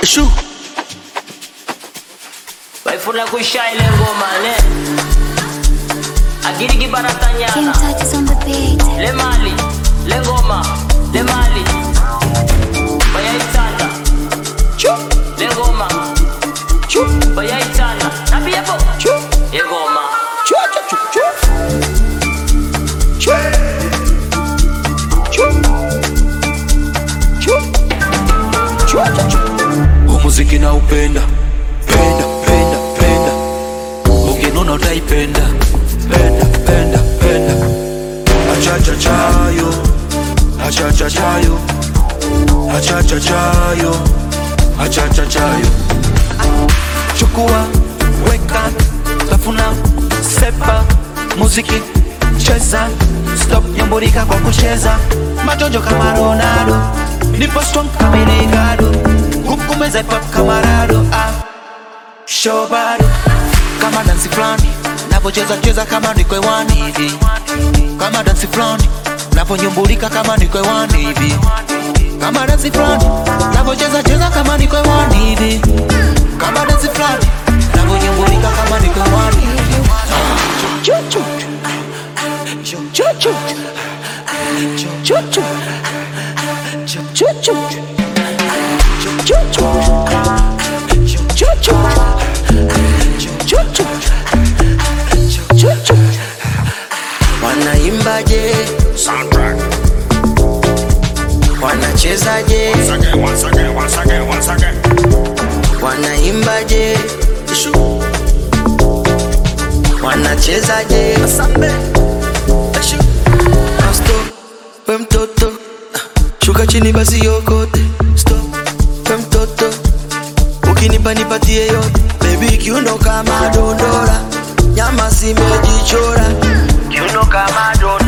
Shu. Waifuna kuisha ile ngoma ne Agiri King kibaratanyana touches on the beat. Le mali, le ngoma, le mali Bayaitana Le ngoma Bayaitana Nabiyepo Ye ngoma Umuziki na upenda penda penda penda ukinuna utaipenda penda penda penda achacha chayo achacha chayo achacha chayo achacha chayo chukua weka tafuna sepa muziki cheza stop nyamburika kwa kucheza majonjo kama ronaldo nipo strong kama Ricardo huku meza hip hop kama Rado ah. show bado kama dansi fulani napocheza cheza kama niko hewani hivi kama dansi fulani naponyumbulika kama niko hewani hivi kama dansi fulani napocheza cheza kama niko hewani hivi kama dansi fulani naponyumbulika kama niko hewani hivi Chuchu. Chuchu. Chuchu. Chuchu. Chuchu. Chuchu. Chuchu. Chuchu. Wanaimbaje? Soundtrack. Wanachezaje? Once again, once again, once again, once again. Wanaimbaje? Wanachezaje? Stop, we mtoto shuka chini basi yokote Stop, we mtoto ukinipa nipatie yote Baby kiuno kama dondora nyama simejichora kiuno kama dondora